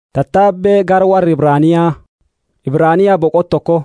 Tattaabbee gara warra Ibraaniyaa Ibraaniyaa boqot tokko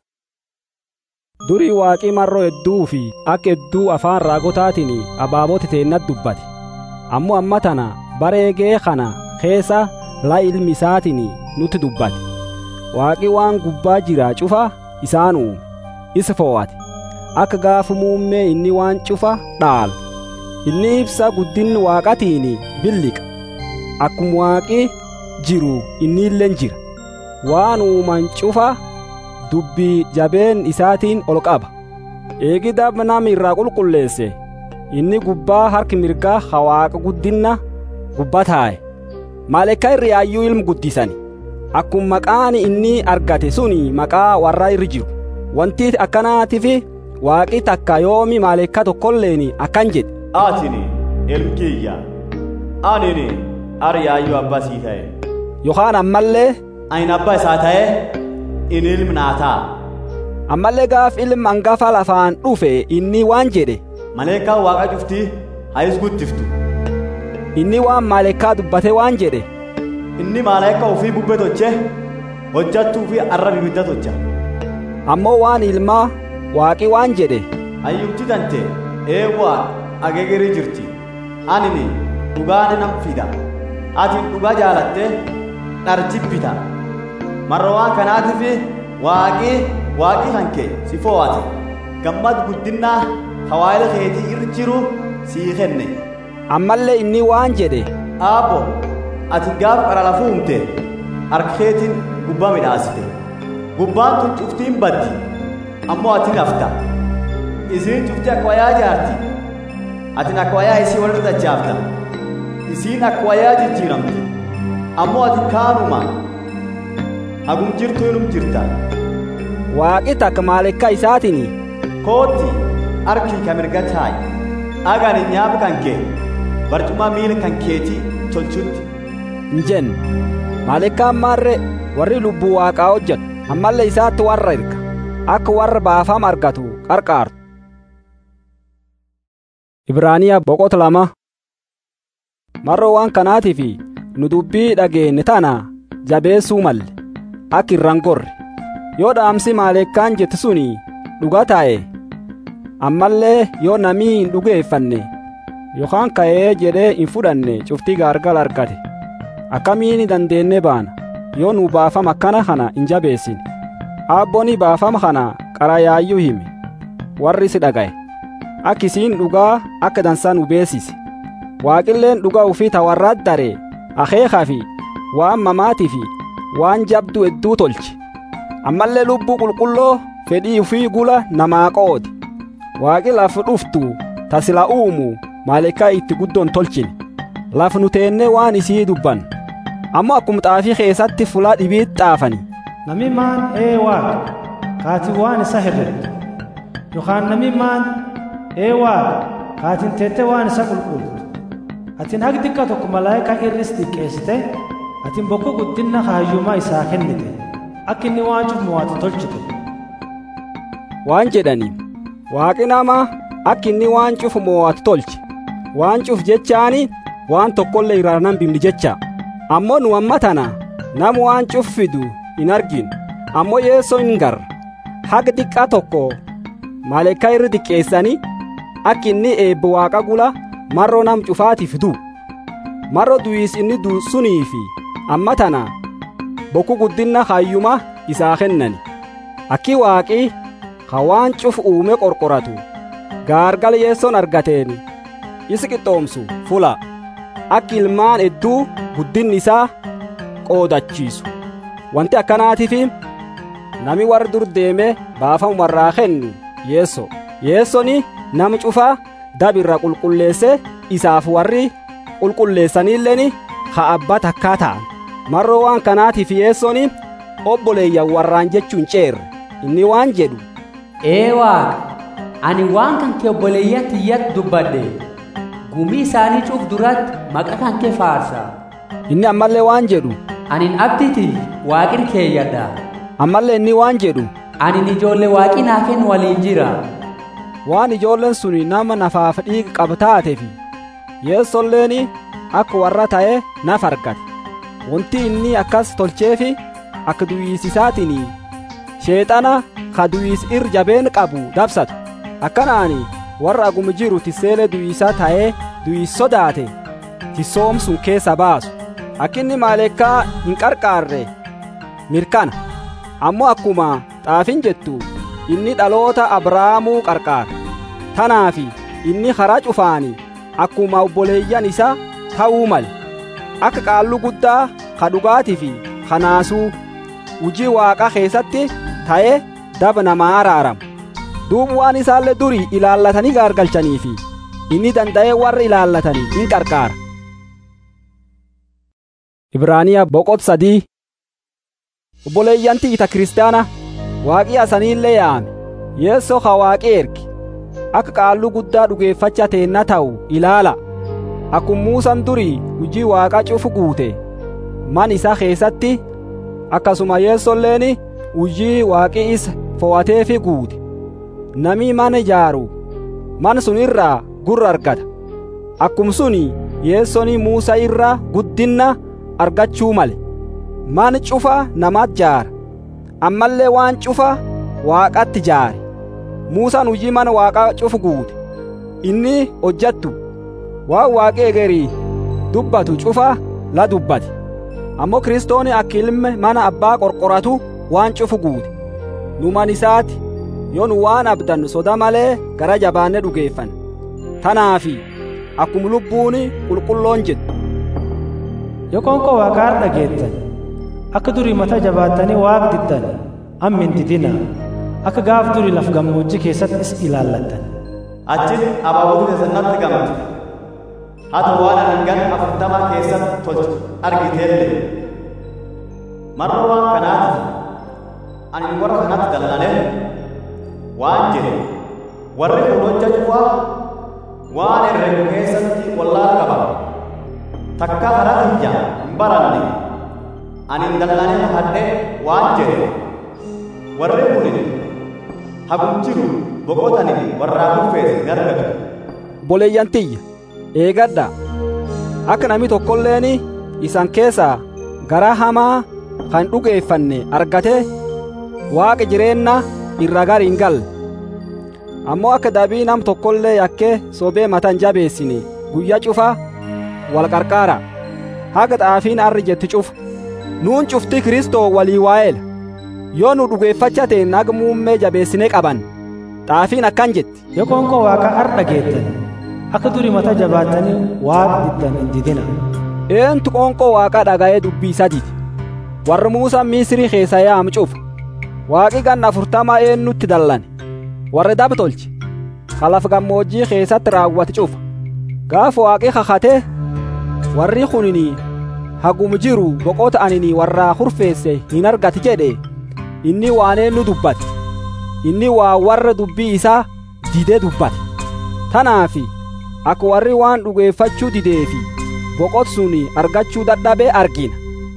durii waaqii marroo hedduu fi akka hedduu afaan raagotaatiin abaabota teennat dubbate ammoo amma tana bareegee kana keessa la ilmi isaatiin nutti dubbate waaqi waan gubbaa jira cufa isaan uume isa fo'ate akka gaafa muummee inni waan cufa dhaalu inni ibsa guddinni waaqatiin billiqa akkuma waaqi jiru inni illeen jira waan uuman cufa dubbii jabeen isaatiin ol qaba eegida nama irraa qulqulleesse inni gubbaa harki mirgaa hawaaqa guddinna gubbaa taa'e maalekka irri yaayyuu ilmu guddisani akkuma maqaan inni argate suni maqaa warra irri jiru wanti akkanaatiif waaqi takka yoomi maalekka tokkolleen akkan jedhe atini ilmkiyya anini ar yaayyuu abbaa sii ta'e yookaan ammallee ani abbaa isaa ta'e in ilmi naa ta'a ammallee gaaf ilma hangafa lafaan dhufe inni waan jedhe maleekaa waaqa cuftii hayis guddiftu inni waan maalekkaa dubbate waan jedhe inni maaleeka ofii bubbee toche hojjattuu fi arrab ibidda tocha ammoo waan ilmaa waaqi waan jedhe hayyuutti tante eewwaa ageegerii jirti anini dhugaani nam fida atin dhugaa jaalatte dharjibbita marra waan kanaatiif waaqii waaqii hanke si fo'ate gammad guddinnaa hawaayila keetii irra jiru sii kenne ammallee inni waan jedhe aabbo ati gaaf qara lafuu humte harka keetiin gubbaa midhaasite gubbaan tun cuftiin baddi ammoo ati nafta isiin cufti akka wayaa jaarti atin akka wayaa isii walirra dachaafta isiin akka wayaa jijjiiramti ammoo ati kaanuma hagum jirtu inum jirta waaqi takka maalekka isaatiin kootti harkii ka mirga taa'i agani nyaaba kan kee barcuma miila kan keetii tolchutti hin jenne maalekkaan maarre warri lubbuu waaqaa hojjetu ammallee isaatti warra erga akka warra baafama argatu qarqaartu Ibraaniyaa boqota lama marroo waan kanaatiif nu dubbii dhageenye tana jabeessuu malle akka irraan gorre yoo dhaamsi maalekkaan jette suni dhuga taa'e ammallee yoo namii hin dhugeeffanne yookaan ka'ee jedhee hin fudhanne cuftii gaargal argate akkamiin dandeenne baana yoo nu baafama akkana kana hin jabeessine aabbooni baafama kana qarayaayyuu hime warri si dhaga'e akka isiin dhugaa akka dansaa nu beesise waaqilleen dhugaa ufii tawarraat daree akeekaa fi waan mamaatii fi waan jabdu hedduu tolche ammallee lubbuu qulqulloo fedhii ufii gula namaa qoode waaqi lafa dhuftu tasila uumu maalekaa itti guddoon tolchine laf nu teennee waan isii dubban ammoo akkuma xaafii keessatti fulaa dhibiit xaafani Nami maan ee waaqa kaati waan isa herrette yookaan nami maan ee waaqa kaatin teette waan isa qulqultu atin haq xiqqa tokko malaayikaa irris xiqqeessite atin bokko guddinna kaayyumaa isaa kennite akka inni waan cufu mo'atu tolchite waan jedhaniin waaqi nama akka inni waan cufu mo'atu tolche waan cuf jechaani waan tokkollee irraa nan bimni jecha ammoo nu amma tana nama waan cuf fidu hin arginu ammoo yeessoo hin garra haga xiqqaa tokko maalekkaa irra xiqqeessanii akka inni eebba waaqa gula marroo nam cufaatiif du'u marroo du'iis inni du'u sunii fi amma tana bokku guddinna hayyuma isaa kennani akki waaqii ka waan cuf uume qorqoratu gaargala yeessoon argateen isi qixxoomsu fula akki ilmaan hedduu guddinni isaa qoodachiisu wanti akkanaatiif nami warri dur deeme baafamu warraa kennu yeesso yeessoni nama cufaa dabirra qulqulleesse isaaf warri qulqulleessaniilleen ha abbaa takkaa ta'an marroo waan kanaatiif yeessoni obboleeyyan warraan jechuun ceerre inni waan jedhu ee waaqa ani waan kan kee obboleeyyan tiyyatti dubbadhe gumii isaanii cuuf duratti maqa kan kee faarsa inni ammallee waan jedhu anin abditi waaqir keeyyadha ammallee inni waan jedhu anin ijoollee waaqi naa kennu waliin jira waan ijoolleen sun nama nafaaf dhiiga qaba taateef yeessolleen akka warra ta'e naf argate wanti inni akkas tolcheefi akka duwwiisisaatiin sheexana ka duwwiis ir jabeen qabu dabsatu akkanaani warra aguma jiru tisseelee duwwiisaa ta'ee duwwiis sodaate tissoomsun keessa baasu akkinni maaleekkaa hin qarqaarre mirkana ammoo akkuma xaafin jettu inni dhaloota abrahaamuu qarqaara tanaafi inni karaa cufaani akkuma obboleeyyan isa ta'uu male akka qaalluu guddaa ka dhugaatii fi kanaasuu hujii waaqa keessatti ta'ee daba namaa araaramu duuba waan isaallee durii ilaallatanii gaargalchanii fi inni danda'ee warra ilaallatanii in qarqaara. Ibraaniyaa boqot sadii obboleeyyanti ita kiristaana waaqii asaniillee yaame yeessoo ka waaqii erge akka qaalluu guddaa dhugeeffacha teenna ta'u ilaala akkuma muusan durii hujii waaqa cufu guute man isaa keessatti akkasuma yeessolleen hujii waaqii isa fo'ateefi guute namii mana ijaaru man sun irraa gurra argata akkum suni yeessoni muusa irra guddinna argachuu male man cufa namaat jaara ammallee waan cufa waaqatti jaare muusaan hujii mana waaqaa cufu guute inni hojjattu waan waaqee egerii dubbatu cufa la dubbate ammoo kiristooni akka ilme mana abbaa qorqoratu waan cufu guute nu man isaati yoo nu waan abdannu soda malee gara jabaanne dhugeeffan tanaafi akkuma lubbuuni qulqulloon jettu yoo qoonqoo waaqaa har'a geettan akka durii mata jabaattanii waaq diddan amma hin didina akka gaaf durii laf gammoojjii keessatti is ilaallattan Achis abaaboo keessatti gamte. Hata waan hangan afurtama keessatti tolchu argiteellee. Marra waan kanaati ani warra kanatti dallanee waan jedhe warri kun hojja cufaa waan herregu keessatti wallaal qaba. Takka karaa tiyya hin baranne ani hin dallanee hadhee waan jedhe warri kun hagum jiru boqotanii warraa kurfeesse hin argatu. obboleeyyantiyya eegadha akka namni tokkolleen isan keessaa garaa hamaa kan dhugeeffanne argate waaqa jireenna irra gar hin galle ammoo akka dabii nam tokkollee yakkee sobee matan jabeessine guyyaa cufa wal qarqaara haga xaafiin arri jetti cufa nuun cufti kristoo walii waa'eela yoo nu dhugeeffacha ta'en haga muummee jabeessine qaban xaafiin akkan jetti yoo qoonqoo waaqaa har'a geettan akka durii mata jabaattanii waaq diddan hin didina eentu qoonqoo waaqaa dhaga'ee dubbii sadiiti warri muusaan misrii keessa yaam cufa waaqi ganna afurtamaa eennutti dallane warri dab tolche kalaf gammoojjii keessatti raawwate cufa gaafa waaqi kakate warri kunini hagum jiru boqota anini warraa hurfeesse hin argati jedhe inni waan eennu dubbate inni waa warra dubbii isaa didee dubbate tanaafi akka warri waan dhugeeffachuu dideefi boqot suni argachuu dadhabee argina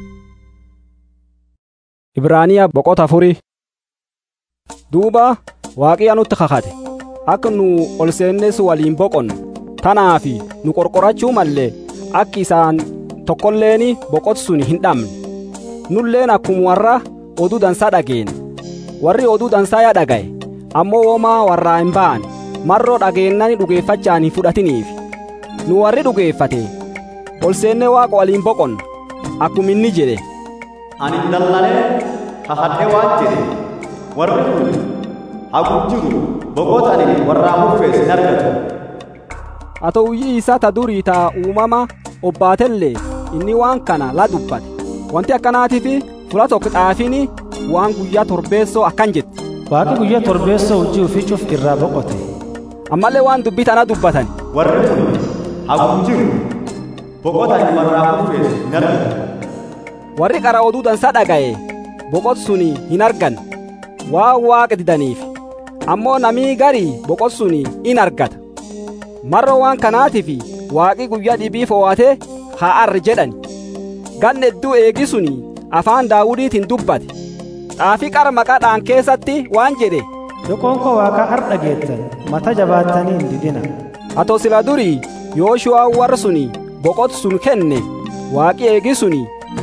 ibraaniyaa boqota afurii duuba waaqiya nutti kakate akka nu ol seennes waliin boqonnu tanaafi nu qorqorachuu mallee akki isaan tokkolleeni boqot suni hin dhabne nulleen akkuma warra oduu dansaa dhageene warri oduu dansaa yaa dhagaye ammoo womaa warraa hin baane marroo dhageennani dhugeeffachaan hin fudhatiniif nu warri dhugeeffate ol seennee waaqa waliin boqonna akkuma inni jedhe Ani hin dallanee hahadhee waan jedhe warri kun hagum jiru boqotanii warraa hurfeesse hin argatu. haa ta'uyyii isaa ta durii taa uumama obbaatellee inni waan kana la dubbate wanti akkanaatiif fula tokko xaafiin waan guyyaa torbeessoo akkan jetti waaqi guyyaa torbeessoo hojii ofii cuf irraa boqote ammallee waan dubbii tana dubbatan Warri kun hagum jiru boqotanii warraa hurfeesse hin argatu. warri qara oduu dansaa dhaga'e boqot suni hin argan waan waaqa didaniif ammoo namii garii boqot suni in argata marro waan kanaatiif waaqi guyyaa dhibii fo'ate haa arri jedhani ganna hedduu eegi suni afaan daawudiitiin dubbate xaafii qara maqaadhaan keessatti waan jedhe yoo qoonqoo waaqaa har'a geettan mata jabaattanii hin didina atoo sila durii yooshu'aa warra suni boqot sun kenne waaqi eegi suni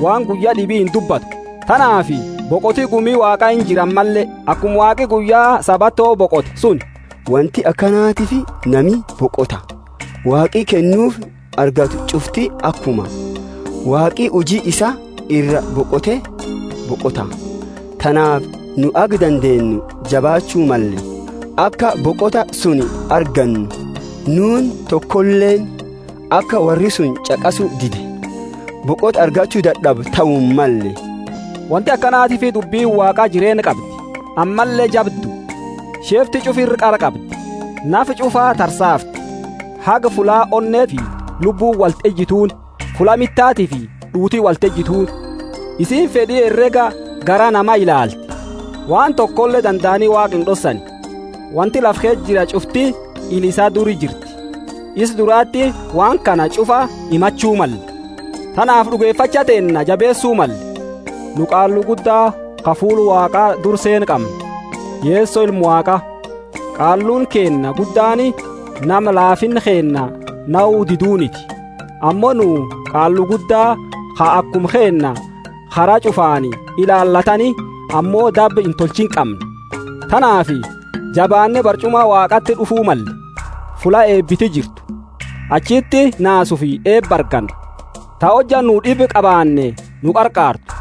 waan guyyaa dhibii hin dubbatu tanaafi boqotii gumii waaqaa hin jiran mallee akkuma waaqi guyyaa sabatoo boqote sun wanti akkanaatiif nami boqota waaqii kennuuf argatu cufti akkuma waaqii hujii isa irra boqote boqota tanaaf nu ag dandeenyu jabaachuu malle akka boqota sun argannu nuun tokkolleen akka warri sun caqasu dide boqota argachuu dadhabu ta'uu malle wanti akkanaatiif dubbiin waaqaa jireenya qabdi ammallee jabdu sheefti cufirri qara qabdi nafi cufaa tarsaafti haga fulaa onnee fi lubbuu walxejjituun fula mittaatii fi dhuutii walxejjituun isiin fedhii herrega gara nama ilaalti waan tokkollee danda'anii waaqa hin dhossani wanti lafkee jira cufti ilisaa duri jirti is duraatti waan kana cufa himachuu malle tanaaf dhugeeffacha teenna jabeessuu malle nu qaallu guddaa kafuulu waaqaa durseen qabna yeessoo ilmu waaqa qaalluun keenna guddaani nama laafin keenna na'uu diduuniti ammoo nu qaallu guddaa ha akkum keenna karaa cufaani ilaallatani ammoo dabbe hin tolchin qabne tanaafi jabaanne barcuma waaqatti dhufuu malle fula eebbiti jirtu achitti naasuu fi eebba arganna ta hojja nu dhibi qabaanne nu qarqaartu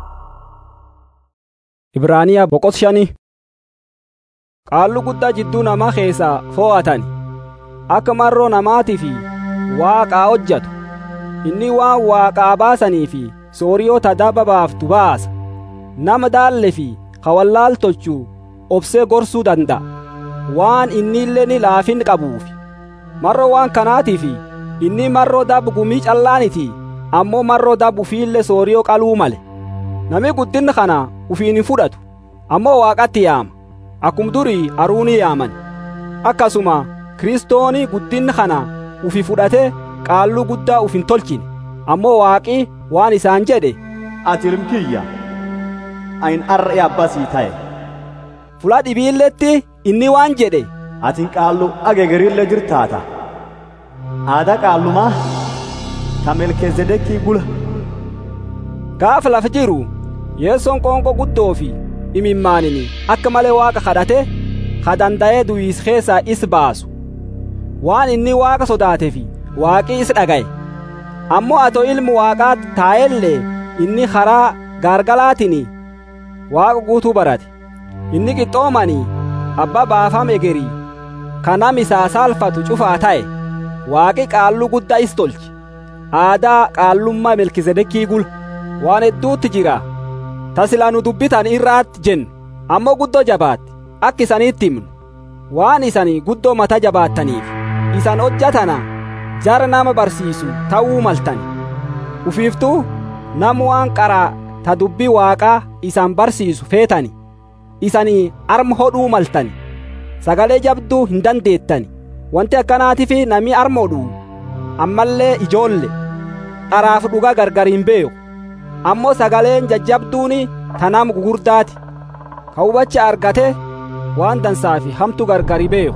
ibraaniyaa boqot shanii qaallu guddaa jidduu namaa keessaa foo'atani akka marroo namaatii fi waaqaa hojjatu inni waan waaqaa baasanii fi sooriyoota dabba baaftu baasa nama daalle fi kawallaal tolchuu obsee gorsuu danda'a waan inni illee ni laafin qabuufi marroo waan kanaatiif inni marroo dabbu gumii callaaniti ammoo marroo dabbu ufiillee sooriyoo qaluu male nami guddinni kana ufiin hin fudhatu ammoo waaqatti yaama akkum durii aruunii yaaman akkasuma kiristooni guddinni kana ufi fudhate qaalluu guddaa uf hin tolchine ammoo waaqii waan isaan jedhe ati ilmkiyya ayin arra'e abbasii ta'e fula dhibiilletti inni waan jedhe atin qaallu ageegerillee jirtaata aadaa qaallumaa ta melkezedekii bula gaafa lafa jiru yeessoon qoonqoo guddoo fi imimmaanini akka malee waaqa kadhate ka danda'ee du'iis keessaa is baasu waan inni waaqa sodaatee fi waaqii is dhagaye ammoo ato ilmu waaqaa taa'ellee inni karaa gaargalaatiin waaqa guutuu barate inni qixxoomanii abbaa baafame egerii kanam isaa saalfatu cufaa ta'e waaqi qaalluu guddaa is tolche aadaa qaallummaa melkisedekii gula waan hedduutti jira tasilaa nu dubbitan irraatti jennu ammoo guddoo jabaatti akka isaniitti himnu waan isanii guddoo mata jabaattaniif isan hojjatana jara nama barsiisu ta'uu maltani ufiiftuu nam waan qaraa ta dubbii waaqaa isan barsiisu feetani isanii arma hodhuu maltani sagalee jabduu hin dandeettani wanti akkanaatiif nami arma hodhuu ammallee ijoolle dharaaf dhugaa gargar hin beeku ammoo sagaleen jajjabduuni tanam gugurdaati ka hubacha argate waan dansaa fi hamtu gargari beeku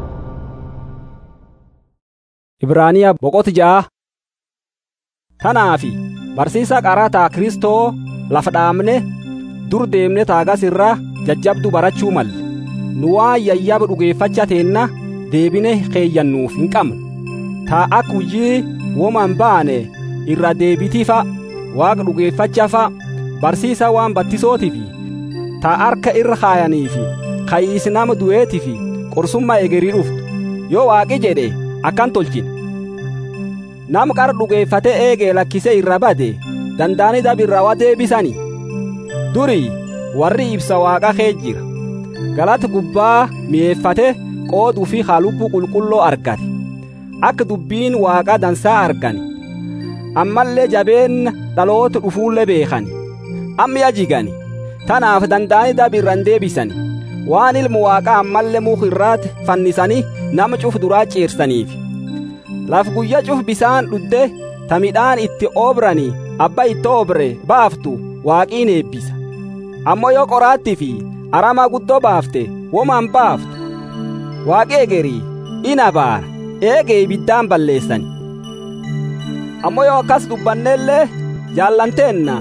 ibraaniyaa boqot ja'a tanaafi barsiisa qarataa kristoo lafa dhaabne dur deemne taagas irra jajjabdu barachuu malle nu waan yayyaba dhugeeffacha teenna deebine keeyyannuuf hin qabnu taa ak hujii woman baane irra deebitiifa waaqa dhugeeffachafa barsiisa waan battisootifi taa harka irra kaayaniifi kayiis nama du'eetifi qorsummaa egerii dhuftu yoo waaqi jedhe akkan tolchine nam qara dhugeeffate eegee lakkise irra bade danda'ani dabirraa wa deebisani durii warri ibsa waaqa kee jira galata gubbaa mi'eeffate qooduu fi halubbuu qulqulloo argate akka dubbiin waaqa dansaa argani ammallee jabeenna dhaloota dhufuullee beekani amma yajigani tanaaf danda'ani dabirran deebisani waan ilmu waaqaa ammallee muka irraatti fannisanii nama cuf duraa ciirsaniif laf guyya cuf bisaan dhudde ta midhaan itti oobrani abba itti oobre baaftu waaqiin eebbisa ammoo yoo qoraattii fi aramaa guddoo baafte womaan baaftu waaqi egerii ina baara eegee ibiddaan balleessani ammoo yoo akkas dubbanneellee jaallanteenna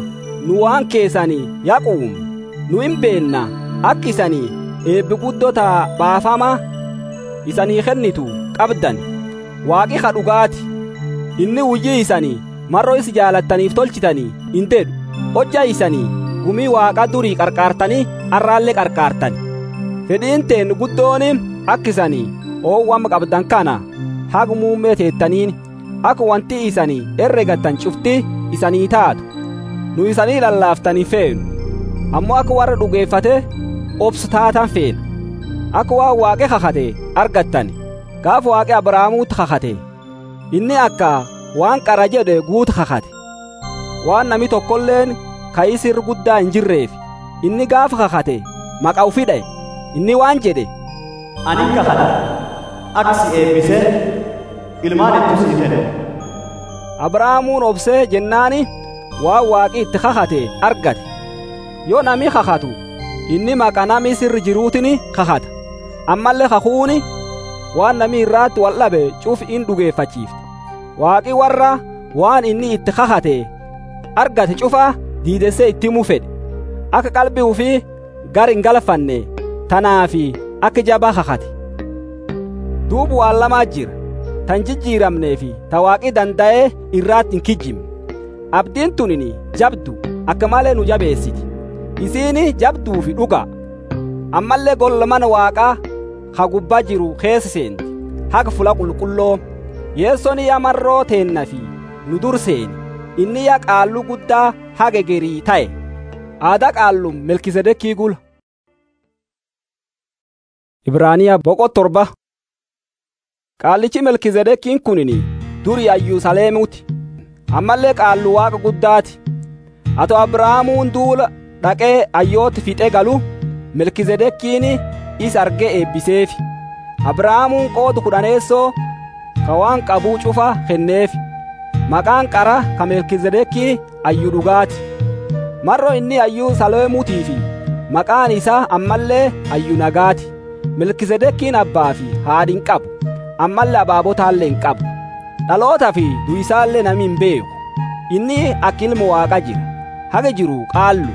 nu waan keessanii yaquum nu hin beenna akka isanii eebbi guddota baafama isanii kennitu qabdan waaqi ka dhugaati inni hujii isanii marroo is jaalattaniif tolchitanii hin dedhu hojja isanii gumii waaqa durii qarqaartanii arraallee qarqaartani fedhiin teen guddoon akka isanii oowwama qabdan kana haga muummee teettaniin akka wanti isanii herregattan cufti isanii taatu nu isanii lallaaftanii feenu ammoo akka warra dhugeeffate obsu taatan feena akka waan waaqe kakate argattani gaaf waaqe abrahaamuutti kakate inni akka waan qara jedhe guutu kakate waan nami tokkolleen ka'isir guddaa hin jirreef inni gaafa kakate maqa ufi dha'e inni waan jedhe ani kakadha akka si eebbisee ilmaan itti sii kenne abrahaamuun obsee jennaani waan waaqi itti kakate argate yoo nami kakatu inni maqa nami sirri jiruutini kakata ammallee kakuuni waan nami irraatti wal dhabe cuf in dhugeeffachiifte waaqi warra waan inni itti kakate argate cufa diidessee itti himuu fedhe akka qalbii ufii gar hin galfanne tanaafi akka jabaa kakate duubu waan lamaa jira tan jijjiiramnee fi ta waaqi danda'ee irraatti hin kijjimne abdiin tunini jabdu akka malee nu jabeessiti isiini jabduu fi dhuga ammallee golla mana waaqaa ha gubbaa jiru keessa seenti haga fula qulqulloo yeessoon yaa marroo teenna fi nu dur seeni inni yaa qaalluu guddaa haga gerii ta'e aadaa qaallum melkisedekii gula ibraaniyaa boqo torba qaallichi melkizedekiin kunini duri ayyusaleemuti ammallee qaallu waaqa guddaati ato abrahaamuun duula dhaqee ayyooti fixe galu melkizedekiin is argee eebbiseefi abrahaamuun qoodu kudhaneessoo ka waan qabuu cufa kenneefi maqaan qara ka melkizedekii ayyu dhugaati marro inni ayyuu saleemuutii fi maqaan isaa ammallee ayyu nagaati melkizedekiin abbaa fi haadhin qabu ammallee abaabotaallee hin qabu dhaloota fi du'isaallee nami hin beeku inni akka ilma waaqa jira haga jiru qaallu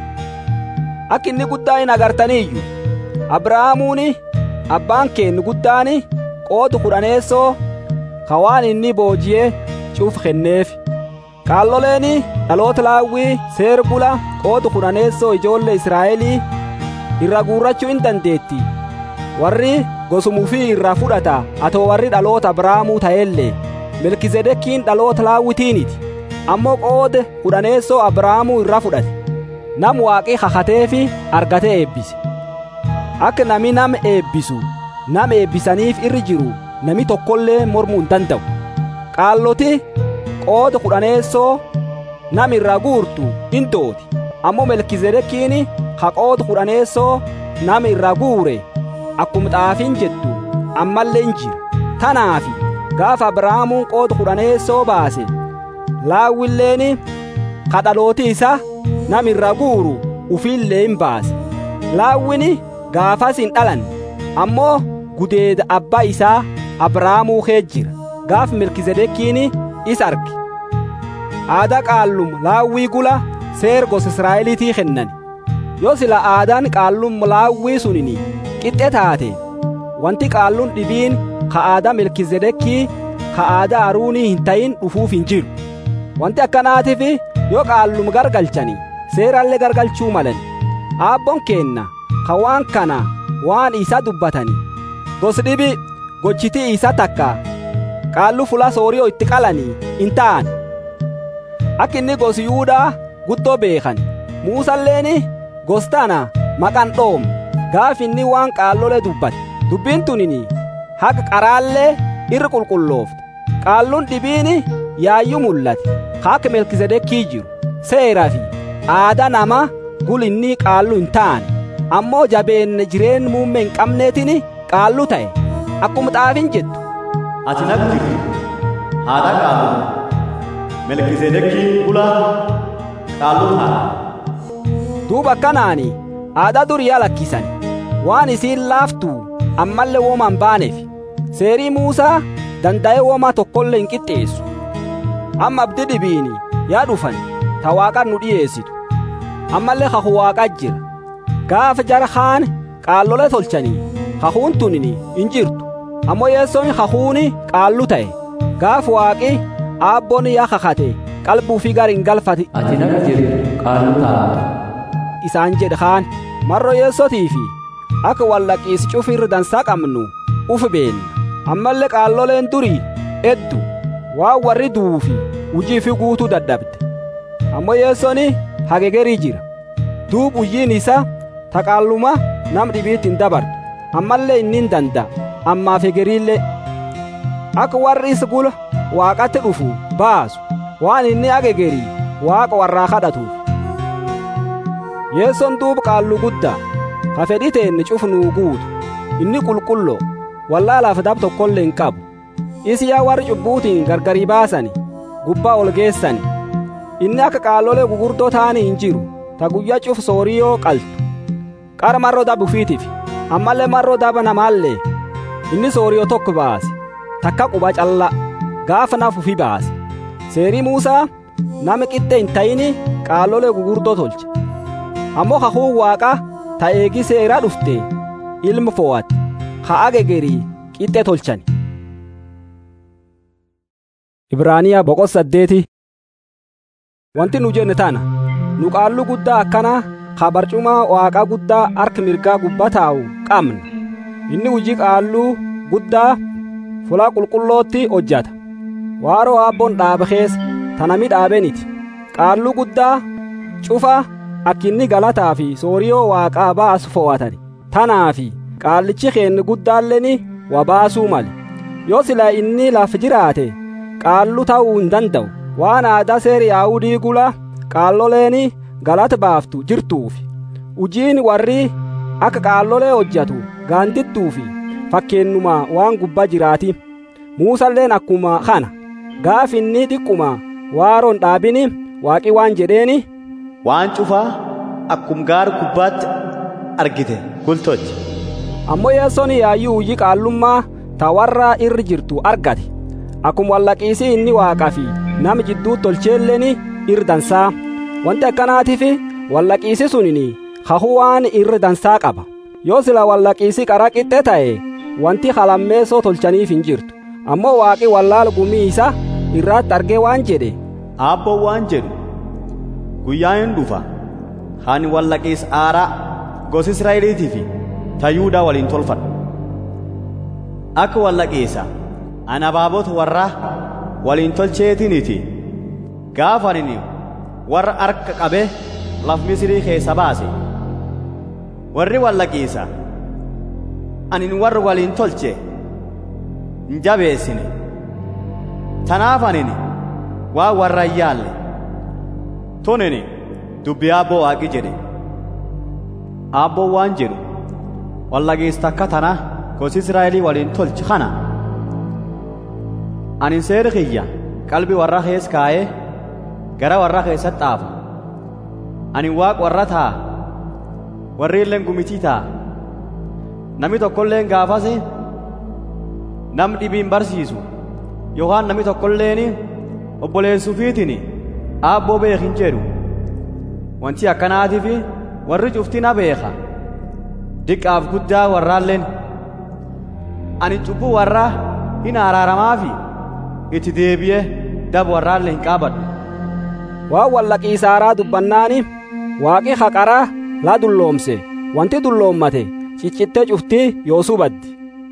akka inni guddaa hin agartaniiyyu abrahaamuuni abbaan keenni guddaani qoodu kudhaneessoo ka waan inni booji'ee cuuf kenneef qaalloleeni dhaloota laawwii seer bula qoodu kudhaneessoo ijoollee israa'elii irra guurrachuu hin dandeetti warri gosumufii irraa fudhata atoo warri dhaloota abrahaamuu ta'ellee melkizedekiin dhaloota laawwitiiniti ammoo qoode kudhaneessoo abrahaamuu irraa fudhate nam waaqii kakateefi argate eebbise akka nami nama eebbisu nama eebbisaniif irri jiru nami tokkollee mormuu hin danda'u qaalloti qooda kudhaneessoo nam irraa guurtu in dooti ammoo melkizedekiin ka qooda kudhaneessoo nama irraa guure akkuma xaafiin jettu ammallee in jira tanaafi gaafa abrahaamuun qooda kudhaneessoo baase laawwilleeni ka dhalooti isa nam irraa guuru ufiillee hin baase laawwini gaafas hin dhalan ammoo gudeeda abbaa isaa abrahaamuu kee jira gaaf melkizedekiin is arge aadaa qaallum laawwii gula seer gosa israa'eliitii kennan yoo sila aadaan qaallum laawwii sunini qixxe taate wanti qaalluun dhibiin ka aadaa melkizedekii ka aadaa aruunii hin ta'in dhufuuf hin jiru wanti akkanaatiif yoo qaallum gargalchani seerallee gargalchuu malan aabboon keenna ka waan kana waan isa dubbatani gos dhibi gochitii isa takka qaallu fula sooriyoo itti qalanii hin ta'an akka inni gos yuudaa guddoo beekan muusalleeni gostana maqan dhoom gaaf inni waan qaallole dubbate dubbiin tunini haqa qaraallee irri qulqulloofte qaalluun dhibiini yaayyuu mul'ate haaka melkisedekii jiru seeraa fi aadaa nama gul inni qaallu hin taane ammoo jabeenne jireen muummee hin qabneetini qaallu ta'e akkuma xaafin jettu ati natti jirtu haadha qaallu melkisedekii bula qaallu ta'a duuba akkanaani aadaa duriyaa lakkisan waan isiin laaftuu ammallee wooma hin baaneef seerii muusaa danda'ee wooma tokkollee hin qixxeessu amma abdi dhibiini yaa dhufan ta waaqan nu dhiyeessitu ammallee kakuu waaqaa jira gaafa jara kaan qaallolee tolchanii kakuun tunini hin jirtu ammoo yeessoon kakuuni qaallu ta'e gaafa waaqi aabboon yaa kakate qalbuu fi gar hin galfate ati naga jirtu qaallu taata isaan jedhe kaan marro yeessotii fi akka wallaqiis cufirri dansaa qabnu uf beenna ammallee qaalloleen durii eddu waan warri duufi hujii fi guutuu dadhabde ammoo yeessoni hagegerii jira duub hujjiin isa taqaalluma nam dhibiitti hin dabartu ammallee inni hin danda'a ammaaf hegeriillee akka warri isa gula waaqatti dhufu baasu waan inni hagegerii waaqa warraa kadhatuuf yeesson duub qaallu guddaa ka fedhi teenne cufnuu guutu inni qulqulloo wallaalaaf dab tokkollee hin qabu isi yaa warri cubbuutiin gargarii baasani gubbaa ol geessani inni akka qaallolee gugurdoo ta'anii hin jiru ta guyyaa cuf sooriyoo qaltu qara marroo daba ufiitiif ammallee marroo daba namaallee inni sooriyoo tokko baase takka quba calla gaafa naaf ufi baase seerii muusaa nama qixxe hin ta'ini qaallolee gugurdoo tolche ammoo kakuu waaqa ta eegi seeraa dhufte ilma fo'ate ha agegerii qixxe tolchani ibraaniyaa boqot saddeeti wanti nu jenne tana nu qaallu guddaa akkana ka barcumaa waaqaa guddaa harka mirgaa gubbaa taa'u qabna inni hujii qaalluu guddaa fulaa qulqullootti hojjata waaroo aabboon dhaabe keessa tanami dhaabeniti qaalluu guddaa cufa akkinni galataa fi sooriyoo waaqaa baasu fo'atani tanaafi qaallichi keenne guddaalleen wa baasuu male yoo silaa inni laf jiraate qaallu ta'uu hin danda'u waan aadaa seeri yaa'udii gula qaalloleen galata baaftu jirtuufi ujiin warri akka qaallolee hojjatu gaandittuufi fakkeennuma waan gubbaa jiraati muusalleen akkuma kana gaaf inni xiqquma waaroon dhaabini waaqi waan jedheeni waan cufaa akkum gaara gubbaatti argite gultolche ammoo yeessoon yaayyuu hujii qaallummaa ta warra irri jirtu argate akkuma wallaqiisii inni waaqaa fi nama jidduu tolcheelleen irri dansaa wanti akkanaatiif wallaqiisi sunini kakuu waan irri dansaa qaba yoo sila wallaqiisi qara qixxe ta'e wanti halammeessoo tolchaniif hin jirtu ammoo waaqi wallaala gumii isa irraatti argee waan jedhe aabboon waan jedhu guyyaa hin dhufa hani wallaqiis aaraa gosa israa'eliitii fi tayyuudaa waliin tolfadhu akka wallaqiisa ana abaabota warraa waliin tolcheetiniiti gaafa ani warra harka qabee laf misirii keessa baase warri wallaqiisa ani warra waliin tolche hin jabeessine tanaaf anini waa warra hin yaalle tonini dubbi aabboo waaqi jedhe aabboon waan jedhu wallaqiis takka tana gosi israa'elii waliin tolche kana ani seera kiyya qalbi warra kees kaa'ee gara warra keessatti xaafa ani waaq warra taa warri illeen gumitii taa nami tokkolleen gaafase nam dhibiin barsiisu yookaan nami tokkolleen obboleessuufiitiin aabboo beekin jedhu wanti akkanaatiif warri cufti na beeka diqqaaf guddaa warraalleen ani cubbuu warraa hin araaramaafi itti deebi'ee daba warraallee hin qaabadhu waan wallaqiisaaraa dubbannaani waaqi haqaraa laa dulloomse wanti dulloommate ciccittee cuftii yoosuu baddi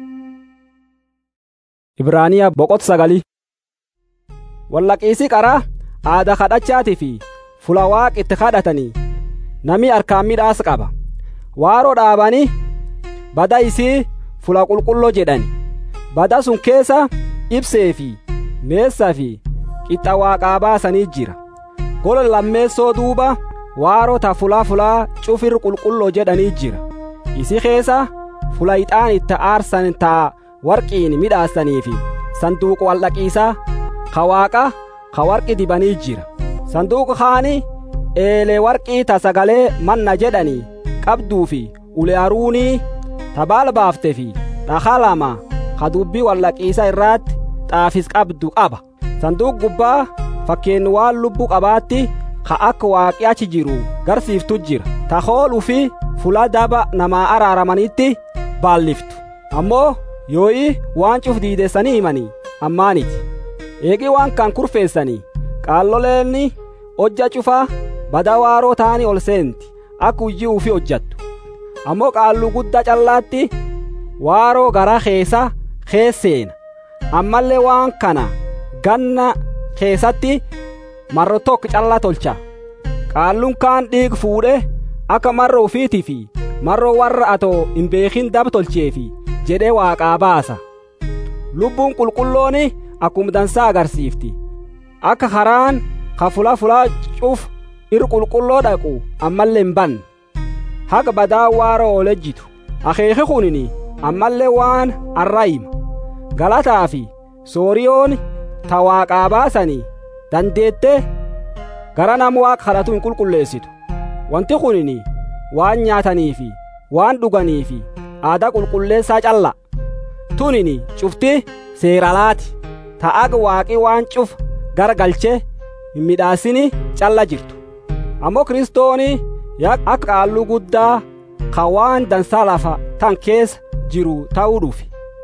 ibraaniyaa boqot sagali wallaqiisi qaraa aada kadhachaatii fi fula waaq itti kadhatanii nami harkaan midhaas qaba waaroo dhaabanii bada isii fula qulqulloo jedhani bada sun keessa ibsee fi meessaa fi qixxa waaqaa baasanii jira gola lammeessoo duuba waaroo ta fulaa fulaa cufir qulqulloo jedhanii jira isi keessa fula ixaan itti aarsan taa warqiin midhaasanii fi sanduuqa wallaqiisaa ka waaqa ka warqi dibanii jira sanduuqa kaani eelee warqii ta sagalee manna jedhanii qabduu fi ulee aruunii ta baala baafte fi dhakaa lama ka dubbii wallaqiisa irraatti xaafis qabdu qaba sanduuq gubbaa fakkeen waan lubbuu qabaatti ka akka waaqi achi jiru garsiiftu jira ta hooluu fi fula daba namaa araaramanitti baalliftu ammoo yoo'i waan cuf diidessanii himanii ammaaniti eegi waan kan kurfeessanii qaalloleenni hojja cufa bada waaroo ta'anii ol seenti akka hujii ufi hojjattu ammoo qaalluu guddaa callaatti waaroo gara keessa keesseena ammallee waan kana ganna keessatti marro tokko callaa tolcha qaalluun kaan dhiig fuudhe akka marro ufiitii fi marro warra atoo hin beekin dab tolcheefi jedhee waaqaa baasa lubbuun qulqullooni akkuma dansaa agarsiifti akka karaan ka fula fulaa cuf ir qulqulloo dhaqu ammallee hin banne haga badaa waaroo ol ejjitu akeeki kunini ammallee waan arraayima galataa fi sooriyoon ta waaqaa baasanii dandeette gara nama waaqa kadhatu hin qulqulleessitu wanti kunini waan nyaatanii fi waan dhuganii fi aadaa qulqulleessaa calla tunini cufti seeralaati ta'aga waaqi waan cuf gara galchee hin midhaasini calla jirtu ammoo kiristooni akka qaalluu guddaa ka waan dansaa lafa tan keessa jiru ta'uu dhufe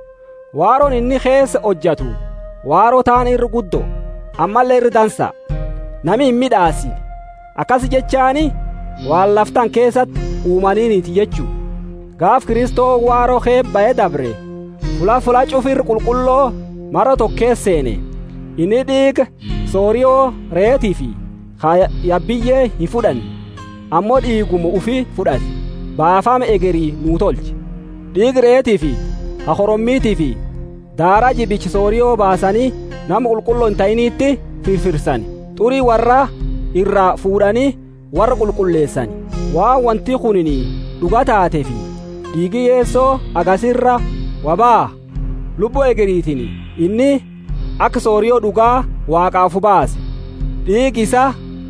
waaroon inni keessa hojjatu waaroo taan irri guddoo ammallee irri dansa nami hin midhaasine akkas jechaani waan laftan keessatti uumaniiniti jechuu gaaf kiristoo waaroo keebba'ee dabre fula fula cufirri qulqulloo mara tokkees seene inni dhiiga sooriyoo reetii fi yabbiyyee hin fudhanne ammoo dhiiguma ufi fudhate baafama egerii nuu tolche dhiigi reetii fi hakorommiitii fi daaraa jibichi sooriyoo baasanii nama qulqulloo hin ta'iniitti firfirsani xurii warra irraa fuudhanii warra qulqulleessani waan wanti kunini dhuga taate fi dhiigi yeessoo agasirra wabaa lubbuu egeriitiin inni akka sooriyoo dhugaa waaqaafu baase dhiigi isa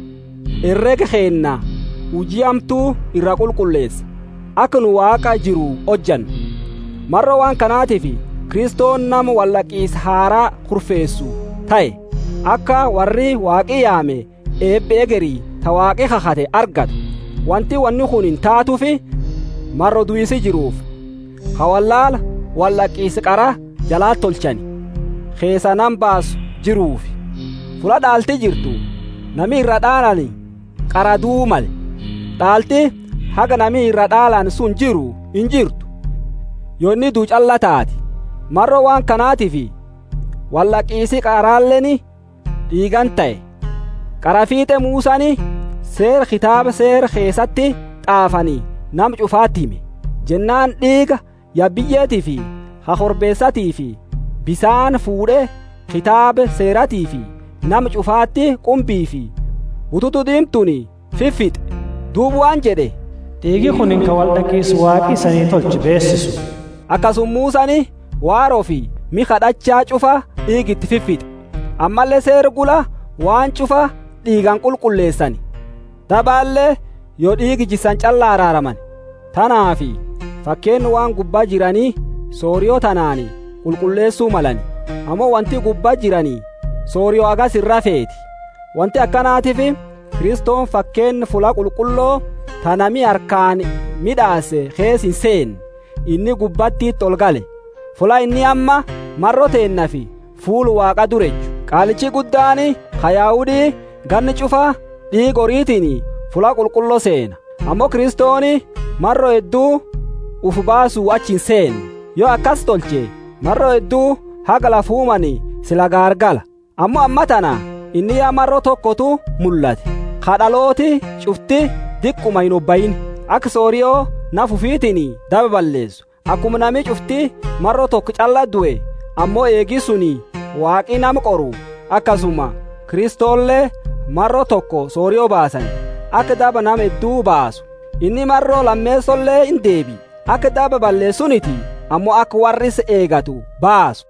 herrega keenna hujii hamtuu irra qulqulleessa akka nu waaqa jiru hojjannu marra waan kanaatiif kiristoon nama wallaqiisa haaraa kurfeessu ta'e akka warri waaqii yaame eebbe egerii ta waaqi kakate argatu wanti wanni kun hin taatufi marro duyisi jiruuf hawallaala wallaqiisa qara jalaa tolchani keessa nan baasu jiruufi fula dhaalti jirtu nami irra dhaalani qara duumale dhaalti haga nami irra dhaalan sun jiru hin jirtu yonni duu calla taati marro waan kanaatifi wallaqiisi qaraalleni dhiigan ta'e qarafiixe muusani seer kitaaba seer keessatti xaafanii nam cufaatti hime jennaan dhiiga yabbiyyeetii fi hakorbeessatii fi bisaan fuudhe kitaaba seeratii fi nam cufaatti qumbii fi bututu diimtuni fiffixe duub waan jedhe dhiigi kun ka wal dhaqiisu waaqi isanii tolchi beessisu akkasummuusani waaroo fi mi kadhachaa cufa dhiigitti fiffixe ammallee seer gula waan cufa dhiigan qulqulleessani dabaallee yoo dhiigi jissan callaa araaraman tanaafi fakkeen waan gubbaa jiranii sooriyoo tanaani qulqulleessuu malani ammoo wanti gubbaa jiranii sooriyoo agas irra feeti wanti akkanaatiif kiristoon fakkeen fula qulqulloo tanami harkaan midhaase kees hin seen inni gubbattiitti ol gale fula inni amma marro teennafi fuulu waaqa durechu qaalichi guddaani kayaahudii ganni cufa dhiig horiitiin fula qulqulloo seena ammoo kiristooni marro hedduu uf baasuu achi hin seen yoo akkas tolche marro hedduu haga lafuumani sila gaargala ammoo amma tana inni yaa marro tokkotu mul'ate kadhalooti cufti diqquma hin obbayin akka sooriyoo naf ufiitiin daba balleessu akkuma nami cufti marro tokko calla du'e ammoo eegi suni waaqii nama qoru akkasuma kiristoollee marro tokko sooriyoo baasan akka daba nama hedduu baasu inni marroo lammeessollee hin deebi akka daba balleessuniti ammoo akka warris eegatu baasu.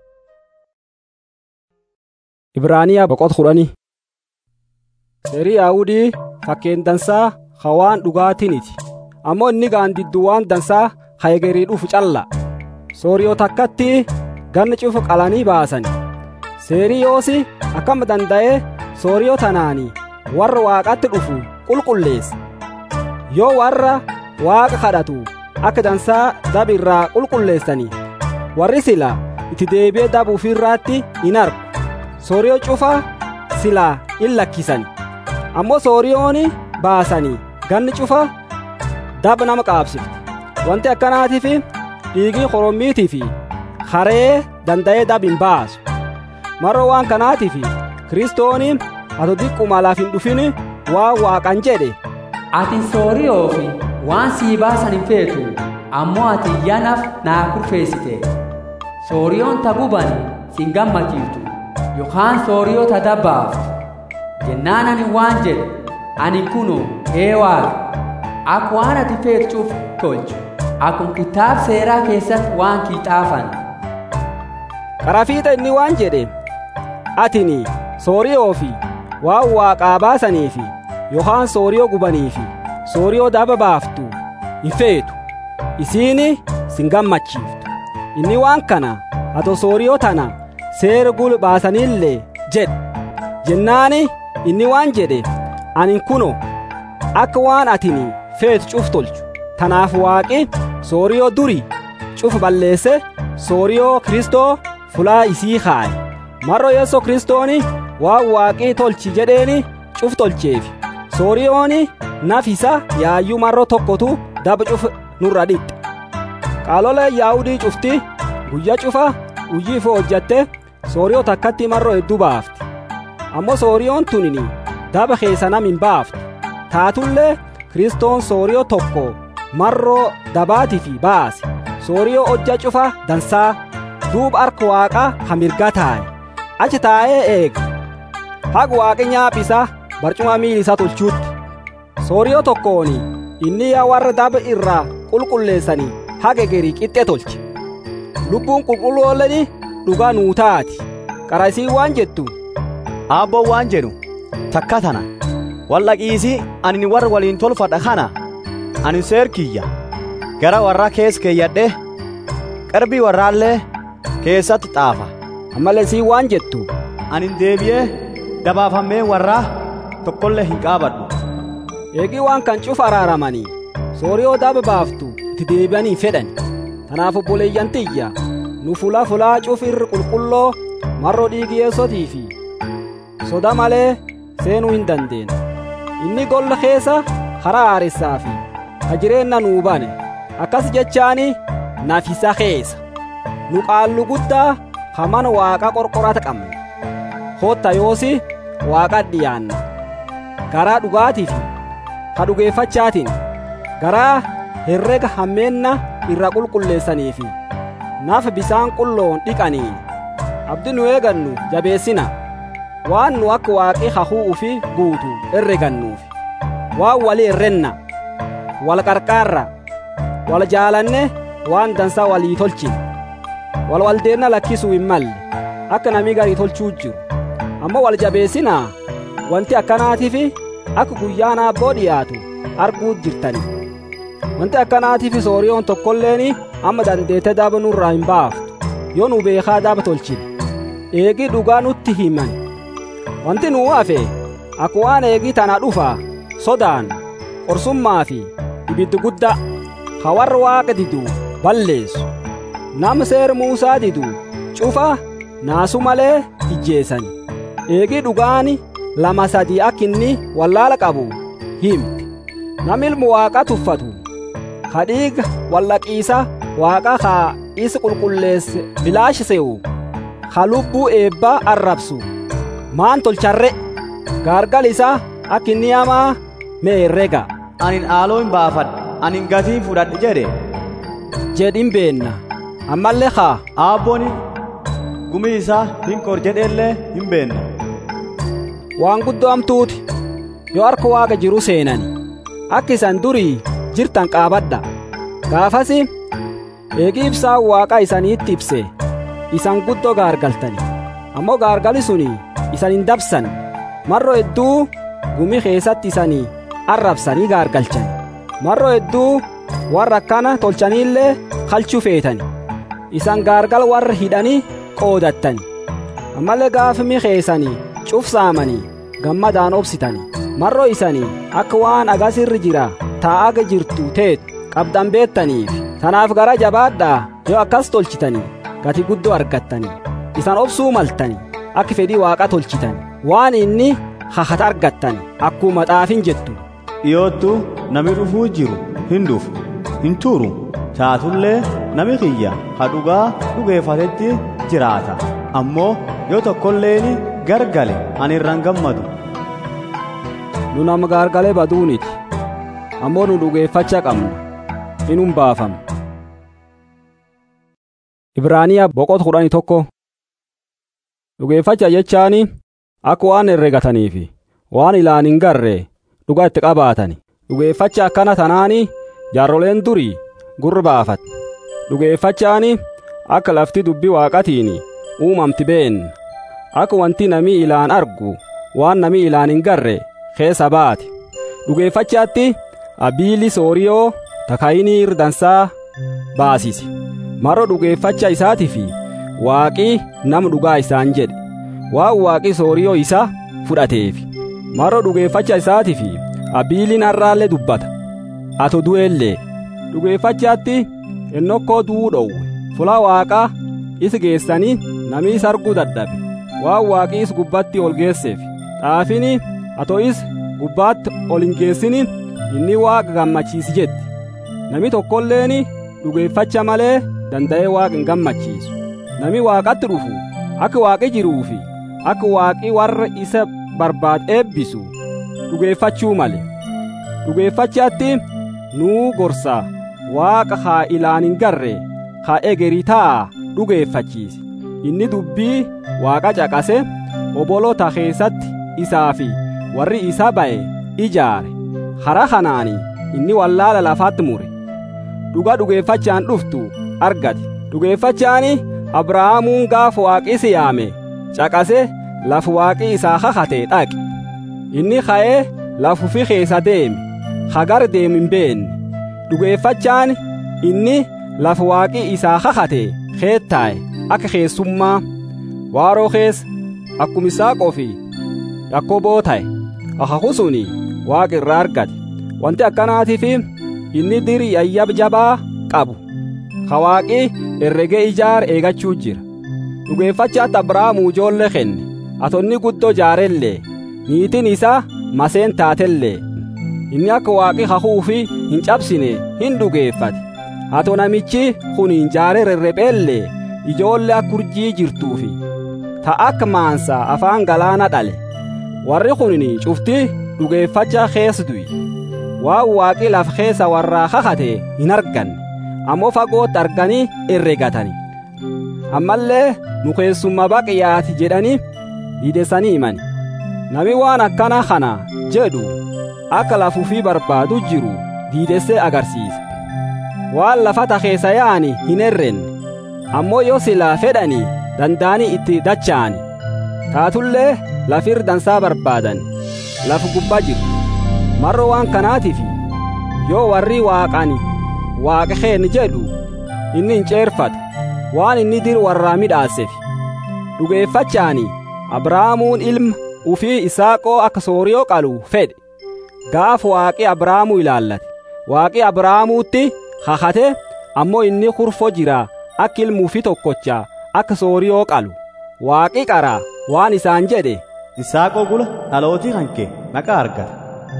Ibraaniyaa boqot kudhanii seerii yaa'udii fakkeen dansaa hawaan dhugaatiniti ammoo inni gaandiddu waan dansaa hayegerii dhufu calla sooriyoo takkatti ganni cufu qalanii baasan seerii yoosi akkama danda'ee sooriyoo tanaanii warra waaqatti dhufu qulqulleessa yoo warra waaqa kadhatu akka dansaa dabi irraa qulqulleessanii warri sila itti deebi'ee dabu ofirraatti hin argu sooriyoo cufa silaa in lakkisani ammoo sooriyoon baasanii ganni cufa daba nama qaabsifti wanti akkanaatiif dhiigii korommiitii fi haree danda'ee dab hin baasu maroo waan kanaatiif kiristooni ato diqquma laaf hin dhufin waan waaqan jedhe ati sooriyoo fi waan sii baasan hin feetu ammoo ati iyyanaaf naa kurfeessite sooriyoon tabuban sin gammachiiftu yookaan sooriyoo ta dabbaaftu jennaan ani waan jedhe ani kuno ee waaqa akka waan ati feetuuf tolchu akkuma kitaab seeraa keessatti waan kiixaafan karaa fiixa inni waan jedhe atini sooriyoo fi waan waaqaa baasanii fi yookaan sooriyoo gubanii fi sooriyoo daba baaftu hin feetu isiini sin gammachiiftu inni waan kana ato sooriyoo tana seera gul baasaniillee jedhe jennaani inni waan jedhe ani kuno akka waan atini feetu cuf tolchu tanaaf waaqi sooriyoo duri cuf balleesse sooriyoo kristoo fulaa isii kaaye marro yeso kristooni waan waaqii tolchi jedheeni cuf tolcheefi sooriyooni naf isa yaayyuu marro tokkotu daba cuf nurra dhixxe qaalolee yaa'udii cufti guyya cufa hujii ifo hojjatte sooriyoo takkatti marro hedduu baafti ammoo sooriyoon tunini daba keessa nam hin baaftu taatullee kiristoon sooriyoo tokko marroo dabaatifi baase sooriyoo hojja cufa dansaa duuba harka waaqa hamirga taaye achi taa'ee eega haga waaqi nyaaphisa barcuma miil isaa tolchuutti sooriyoo tokkooni inni yaa warra daba irraa qulqulleessanii haga gerii qixxe tolche lubbuun qulqullooleni dhugaa nuu taati qara isii waan jettu aabboon waan jedhu takka tana wallaqiisii ani warra waliin tolfadha kana ani seerkiyya gara warra keessa keeyyadhe qarbii warraallee keessatti xaafa ammallee isii waan jettu ani deebi'ee dabaafamee warraa tokkollee hin qaabadhu eegii waan kan cufa araaramanii sooriyoo daba baaftu itti deebi'anii fedhan tanaaf obboleeyyan tiyya nu fulaa fulaa cuf irri qulqulloo marroo dhiigi yeessotii fi soda malee seenuu hin dandeenya inni golla keessa karaa haaressaa fi ka jireenna nuu bane akkas jechaani nafisa keessa nu qaallu guddaa ka mana waaqa qorqorata qabne hotta yoosi waaqa dhiyaanna garaa dhugaatii fi ka dhugeeffachaatiin garaa herrega hammeenna irra qulqulleessanii fi nafa bisaan qulloon dhiqanii abdi nu eegannu jabeessina waan nu akka waaqi hahuu ufi guutu herregannuufi waan wali herrenna wal qarqaarra wal jaalanne waan dansaa walii tolchine wal waldeenna lakkisuu hin malle akka namii garii tolchuu jiru ammoo wal jabeessinaa wanti akkanaatiifi akka guyyaan aabboo dhiyaatu arguu jirtani wanti akkanaatiifi sooriyoon tokkolleeni amma dandeete daba nurraa hin baaftu yoo nu beekaa daba tolchine eegii dhugaa nutti himan wanti nuu hafe akka waan eegii tana dhufa sodaan qorsummaa fi ibiddi guddaa ka warra waaqa didu balleessu nam seer muusaa didu cufa naasu malee ijjeessani eegii dhugaani lama sadii akka inni wallaala qabu himti nam ilmu waaqa tuffatu ka dhiiga wallaqiisa waaqa ka isa qulqulleesse bilaashi se'u ka lubbuu eebbaa arrabsu maan tolcharre gaargal isaa akka inni hamaa mee herrega anin aaloo hin baafadhe anin gatii fudhadhe jedhe jedhin beenna ammallee haa aabbooni gumii isaa hin kor jedheellee hin beenna waan guddoo hamtuuti yoo harka waaqa jiru seenani akka isan durii jirtan qaabadha gaafasi eegii ibsaan waaqa isaniitti ibse isan guddoo gaargaltani ammoo gaargali suni isan hin dabsan marro hedduu gumii keessatti isanii arrabsanii gaargalchan marro hedduu warra akkana tolchaniillee kalchuu feetani isan gaargal warra hidhanii qoodattani ammallee gaafimi keessanii cufsaamanii gammadaan obsitanii marro isanii akka waan agasirri jira taa'aga jirtu teetu qabdan beettaniif tanaaf gara jabaadhaa yoo akkas tolchitanii gati guddoo argattanii isan obsuu maltanii akka fedhii waaqa tolchitan waan inni hahata argattan akkuma xaafin jettu dhiyoottu nami dhufuu jiru hin dhufu hin turu taatullee nami kiyya ha dhugaa dhugeeffatetti jiraata ammoo yoo tokkolleeni gargale ani irraan gammadu nu nama gargalee baduuniti ammoo nu dhugeeffachaa qabna inum baafama ibraaniyaa boqota kudhanii tokko dhugeeffacha jechaani akka waan herregataniifi waan ilaan hin garre dhugaa itti qabaatani dhugeeffacha akkana tanaani jaarroleen durii gurra baafat dhugeeffachaani akka lafti dubbii waaqatiin uumamti been akka wanti namii ilaan argu waan namii ilaan hin garre keessa baate dhugeeffachaatti abiili sooriyoo takayinii irdansaa baasise maroo dhugeeffacha isaatiifi waaqii nama dhugaa isaan jedhe waan waaqii sooriyoo isa fudhateefi maroo dhugeeffacha isaatiifi abiiliin har'aallee dubbata ato du'ellee dhugeeffachaatti ennokkoo du'uu dhowwe fula waaqaa is geessanii namii is arguu dadhabe waan waaqii is gubbatti ol geesseef xaafini ato is gubbaatti ol hin geessini inni waaqa gammachiisi jetti nami tokkolleeni dhugeeffacha malee danda'ee waaqa hin gammachiisu nami waaqatti dhufu akka waaqi jiruufi akka waaqi warra isa barbaad eebbisu dhugeeffachuu male dhugeeffachaatti nuu gorsa waaqa haa ilaan hin garre haa egerii ta'a dhugeeffachiise inni dubbii waaqa caqase obolota keessatti isaa fi warri isa ba'e ijaare hara kanaani inni wallaala lafaatti mure dhuga dhugeeffachaan dhuftu argate dhugeeffachaani abrahaamuun gaaf waaqisi yaame caqase lafu waaqii isaa kakate dhaqe inni ka'ee lafufi keessa deeme hagar deemu hin beenne dhugeeffachaan inni lafu waaqii isaa kakate keettaa'e akka keessummaa waaroo keessa akkuma isaaqoo fi yakkoboo ta'e akaku suni waaqa irraa argate wanti akkanaatiif inni diri ayyab jabaa qabu ka waaqi herregee ijaar eegachuu jira dhugeeffachaatti abrahaamuu ijoollee kenne atonni guddoo jaarellee niitiin isaa maseen taatellee inni akka waaqi hakuufi hin cabsine hin dhugeeffate hato namichi kun hin jaare rerrepheellee ijoollee akka urjii jirtuufi ta akka maansa afaan galaana dhale warri kun cufti dhugeeffacha keessa du'i waan waaqi lafa keessa warraa kakate hin arganne ammoo fagootti arganii herregatani ammallee nu keessumma baqiyaati jedhanii diidessanii himani nami waan akkana kana jedhu akka lafuufii barbaadu jiru diidessee agarsiisa waan lafata keessa yaa'ani hin herrenne ammoo yoo silaa fedhanii danda'anii itti dacha'ani taatullee lafir dansaa barbaadan lafu gubbaa jiru marro waan kanaatiif yoo warri waaqani waaqa keen jedhu inni hin ceerfatu waan inni dir warraa midhaaseef dhugeeffachaani abrahaamuun ilma ufii isaaqoo akka sooriyoo qalu fedhe gaaf waaqi abrahaamuu ilaallate waaqi abrahaamuutti kakate ammoo inni kurfo jira akka ilma ufii tokkocha akka sooriyoo qalu waaqi qara waan isaan jedhe isaaqoo gula dhalootii hanke naqa argata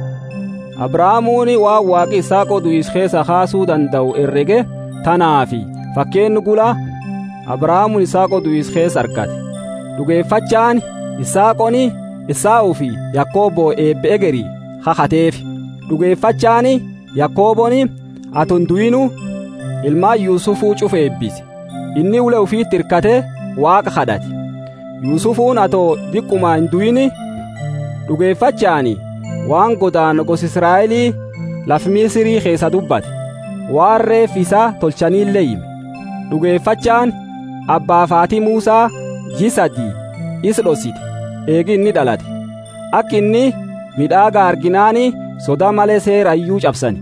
abrahaamuuni waan waaqi isaaqoo du'is keessa kaasuu danda'u herrege tanaafi fakkeenni gula abrahaamuun isaaqoo du'is keessa argate dhugeeffachaan isaaqoni isaa'uu fi yakkoobo eebbe egerii kakateef dhugeeffachaani yakkooboni aton du'inu ilmaan yuusufuu cufa eebbise inni ule ufiitti hirkate waaqa kadhate yuusufuun atoo diqquma hin du'ini dhugeeffachaani waan godaan gos israa'elii laf misirii keessa dubbate waan reef isaa tolchaniillee hime dhugeeffachaan abbaa faatii muusaa jisadii is dhosite eegi inni dhalate akka inni midhaaga arginaani soda malee seera iyyuu cabsani